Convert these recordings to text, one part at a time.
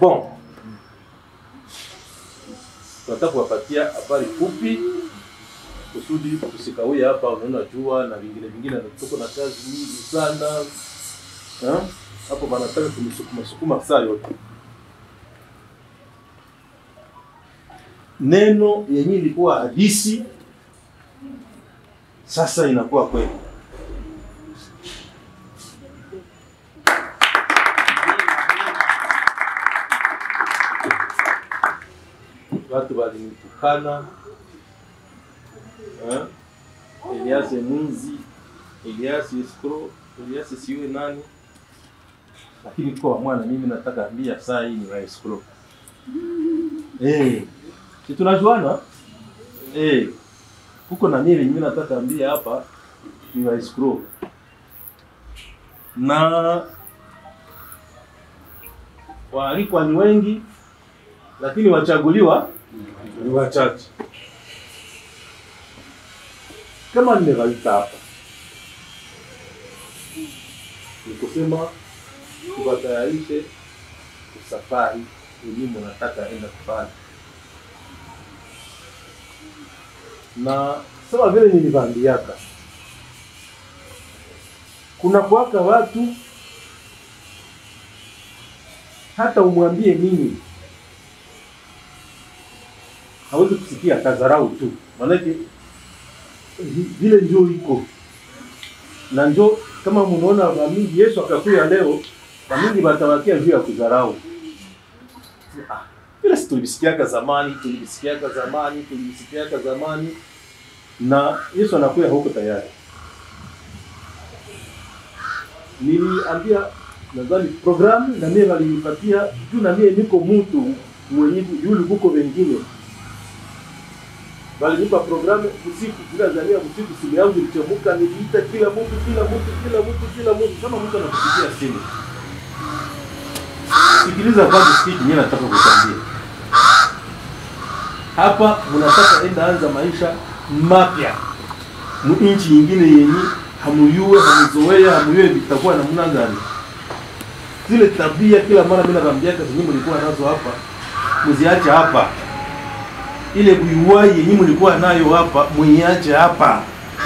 Bon, tunataka kuwapatia habari fupi kusudi tusikawie hapa, unaona jua na vingine vingine, na tuko na kazi nyingi sana Ha? hapo, wanataka tumisukuma sukuma saa yote. Neno yenye ilikuwa hadisi sasa inakuwa kweli. Watu walinitukana eh? Elias mwizi, Elias escrow, Elias siwe nani, lakini kwa mwana mimi nataka ambia saa hii ni wa escrow eh, si tunajuana eh, huko na mimi mimi nataka ambia hapa ni wa escrow na waalikwa ni wengi, lakini wachaguliwa ni wachache. Kama nimewaita hapa ni kusema tuwatayarishe safari elimu nataka enda kufanya, na sawa vile nilivambiaka, kuna kuwaka watu hata umwambie nini hawezi kusikia, kazarau tu, maanake vile njo iko na njo kama munaona wamingi Yesu akakuya leo, wamingi batawakia juu ya kudharau. Ah, vile si tulivisikiaka zamani, tulivisikiaka zamani, tulivisikiaka zamani, na Yesu anakuya huko tayari. Niliambia nadhani programu na mie walinipatia juu, na mie niko mtu mwenye yule kuko wengine walinipa programu usiku, kila zania usiku, simu yangu ilichomuka, niliita kila mtu kila mtu kila mtu kila mtu, kama mtu anakupigia simu. Sikiliza kwanza, sikia kinyewe nataka kukwambia hapa. Mnataka enda anza maisha mapya mu nchi nyingine yenye hamuyue hamuzoea hamuyue vitakuwa namna gani? Zile tabia kila mara mimi nakwambiaka zenye mlikuwa nazo hapa, mziache hapa ile kuiwai yenye mlikuwa nayo hapa mwenyeache hapa,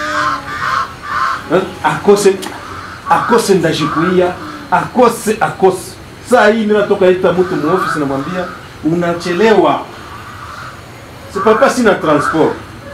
akose akose ndashikuia akose akose. Saa hii mimi natoka ita mtu mu office namwambia unachelewa, si papa, sina transport,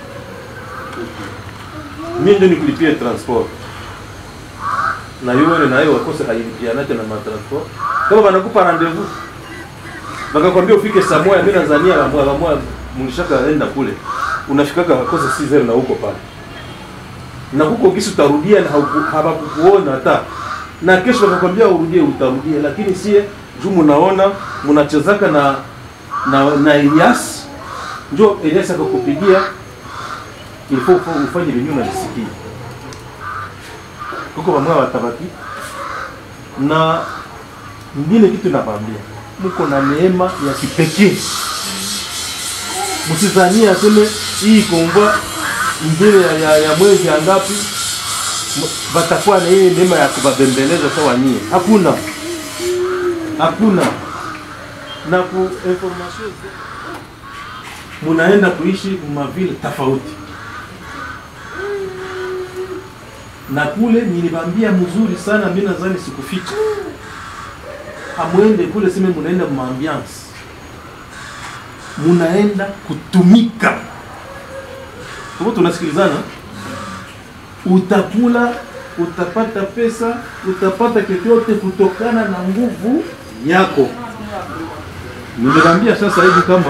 mimi ndio nikulipia transport na yule na yeye wakose hailipianake na matransport. Kama wanakupa rendezvous wakakwambia ufike saa moja, mimi Tanzania la moja la moja mlishaka enda kule, unafikaka kosa si zero na huko pale na huko kisi utarudia na hawakukuona hata na kesho wakakwambia urudie, utarudia, lakini sie juu munaona munachezaka na na na Elias, njo Elias akakupigia ilifo ufanye venyewe unalisikia huko wamwa watabaki na nyingine kitu nakwambia, mko na neema ya kipekee Msizanie aseme hii komba mbele ya, ya, ya mwezi ya ngapi batakuwa na hii neema ya kubabembeleza sawa nyie. Hakuna, hakuna. Na ku information munaenda kuishi mavile tofauti na kule nilibambia mzuri sana, mimi nadhani sikuficha, hamwende kule sime munaenda maambiance munaenda kutumika huko, tunasikilizana. Utakula, utapata pesa, utapata chochote kutokana na nguvu yako. Nilikwambia sasa hivi kama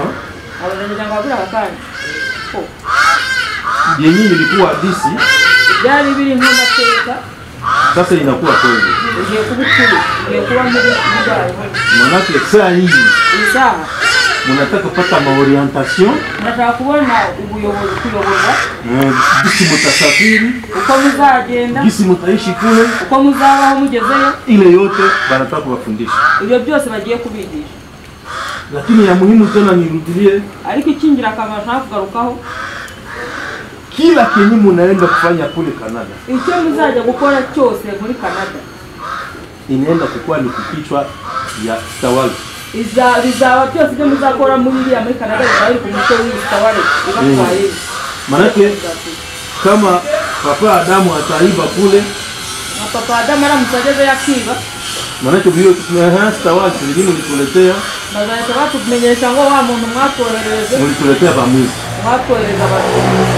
yenyewe ilikuwa hadisi, byari biri nk'amateka sasa inakuwa kweli. ugiye kuba ukuri ugiye kuba muri bwayo Manake saa hii isaha munataka kupata maorientation ndashaka kubona ubuyobozi kuyoboza eh, gisi mutasafiri, uko muzagenda gisi mutaishi kule, uko muzabaho mugezeyo ile yote banataka kuwafundisha. ibyo byose bagiye kubigisha Lakini ya muhimu tena nirudilie, ariko ikingirakamaro nshaka kugarukaho kila kenye munaenda kufanya kule Canada icyo muzajya gukora cyose muri canada inaenda kukuwa ni kukichwa ya tawala Iza- bizaba byose ibyo muzakora muri iriya muri canada bizaba biri ku mutwe w'ibitaware ibatwaye Manake kama papa Adamu ataiba kule, na papa adamu aramutse ageze yakiba manake vile stawasi zingine ulituletea, bazahita batumenyesha ngo wa muntu mwatwoherereje mulituletea bamwizi mwatwohereza abantu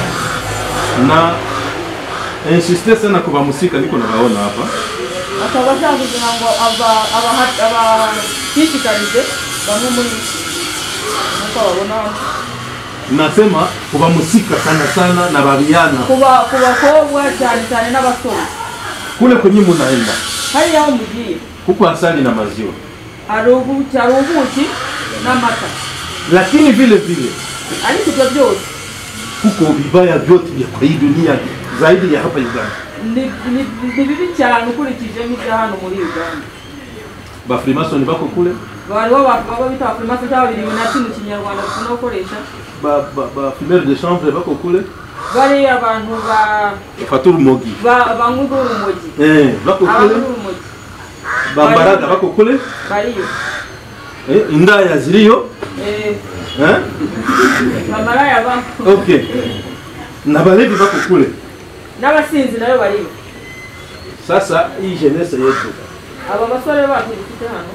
na insiste sana kwa musika, niko nabaona hapa akaba ashaka kugira ngo aba- abaha- abashishikarize bamwe muri nkuko babona hano nasema kuba musika sana sana na babiana kuba ku bakobwa cyane cyane n'abasore kule kwenye munaenda hariya aho mugiye huko asali na maziwa, hari ubuki hari ubuki n'amata lakini vile vile ariko ibyo byose huko vibaya vyote vya kwa hii dunia zaidi ya hapa Uganda. ni- ni- ni bibi cyane ukurikije n'ibya hano muri uganda Bafrimasoni bako kule bariho baba bita abafirimasi cyangwa babiri binati mu kinyarwanda dukunda gukoresha ba, ba, ba fumeur de chanvre bako kule bari abantu ba faturu mogi ba- banywa urumogi eh, bako abanywa kule urumogi bambaraga bako kule bariyo eh, indaya ziliyo Eh, eh? bamaraya ba okay na balevi bako kule n'abasinzi nayo bariyo sasa hii jeunesse yetu aba basore bacu dufite hano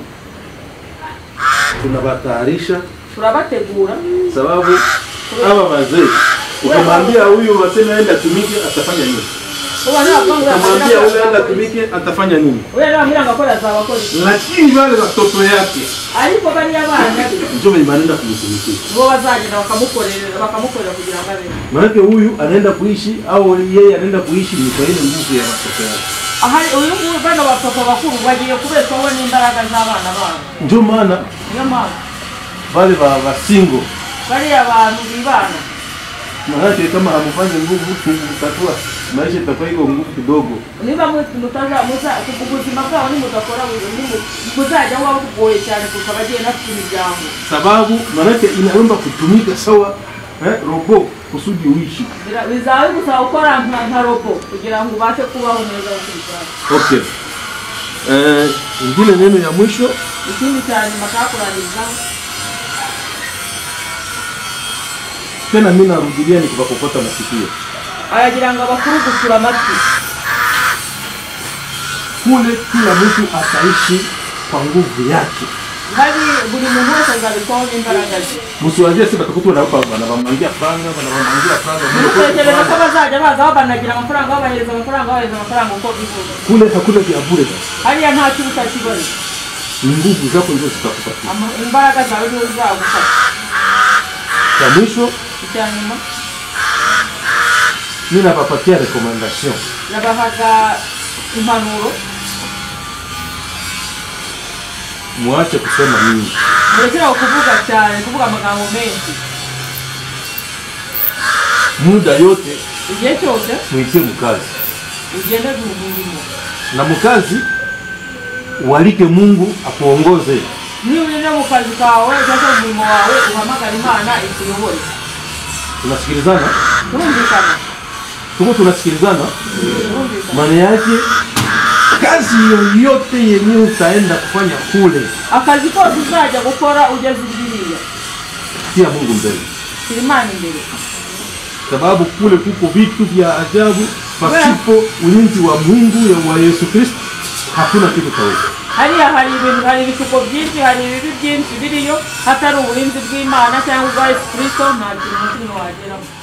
tunawatayarisha turabategura sababu hawa wazee ukimwambia huyu waseme aenda tumike atafanya nini uba ntabwo ukamwambia huyu aenda tumike atafanya nini uriya nababwira ngo akora azabakora iki lakini wale watoto yake ariko bariya bana ndio wenye wanaenda kumtumikia bo bazagenda bakamukorera bakamukorera kugira ngo abeho maanake huyu anaenda kuishi au yeye anaenda kuishi ni kwa ile nguvu ya watoto yake ahari uyu nguyu bano bapapa bakuru bagiye kubeshwaho n'imbaraga z'abana babo ndio maana niyo mpamvu wale wa wasingo bariya bantu bibana maanake kama hamfanye nguvu mtakuwa maisha itakuwa iko nguvu kidogo niba mu- mutaza muza ubuzima bwabo nimudakora nimu- muzajya muba bugoye cyane kurusha abagiye bafite imiryango sababu maanake inaomba kutumika sawa eh, robo kusudi uishi Bira- bizaba bigusaba gukora nka nka robo kugira ngo ubashe kubaho neza ukurikirana okay eh, ingine neno ya mwisho ikindi cya nyuma kakurangiriza tena mimi narudilia nikipakokota masikio aragira ngo abakuru gucura amatwi kule kila mtu ataishi kwa nguvu yake hari buri muntu wese azabikwaho n'imbaraga ze msiwazie si batakutu wanawapa wanawamwangia franga wanawamwangia franga ntutekereze ko bazajya baza babanagira amafaranga babahereza amafaranga babahereza amafaranga uko bifuza kule hakuna vya bure hariya nta kibuta kibone ni nguvu zako ndio zitakupatia Ama- imbaraga zawe nizo zizagufasha cha mwisho icya nyuma mimi napapatia recommendation nabahaga impanuro muache kusema mingi murekeraho kuvuga cyane kuvuga amagambo menshi muda yote igihe cyose mwitie mkazi ugende guhungimo na mkazi ualike Mungu akuongoze niba uri no mu kazi kawe cyangwa mu murimo wawe uhamagara imana ikuyobore tunasikilizana turumvikana tuko tunasikilizana turumvikana maana yake kazi yoyote yenyewe utaenda kufanya kule akazi kose uzajya gukora ugeze biriya tia Mungu mbele shyira imana imbere sababu kule kuko vitu vya ajabu pasipo ulinzi wa Mungu ya wa Yesu Kristo hakuna kitu taweza hariya hari ibintu hari ibishuko byinshi hari ibibi byinshi biriyo hatari uburinzi bw'imana cyangwa ubwa yesu kirisito nta kintu na kimwe wageraho